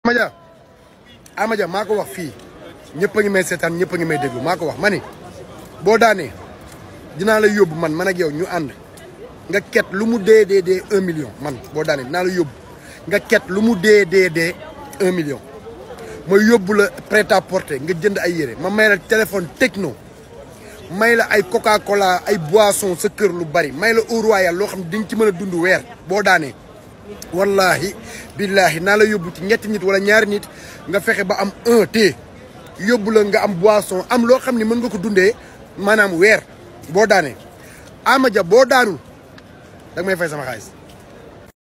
Amadia Amadia maa ko wax fii ñëpp a ngi may seetaan ñëpp a ngi may déglu maa ko wax ma ni boo daanee dinaa la yóbbu man man ak yow ñu ànd nga ket lu mu dee dee dee un million man boo daanee dinaa la yóbbu nga ket lu mu dee dee dee un million ma yóbbu la prêt à porter nga jënd ay yére ma may la téléphone techno may la ay coca cola ay boisson sa kër lu bari may la Eau Royal loo xam ne di nga ci mën a dund weer boo daanee wallahi billahi naa la yóbbu ci ñetti nit wala ñaari nit nga fexe ba am un té yóbbu la nga am boisson am loo xam ne mën nga ko dundee maanaam weer boo daanee Amadia boo daanul da nga may fay sama xaalis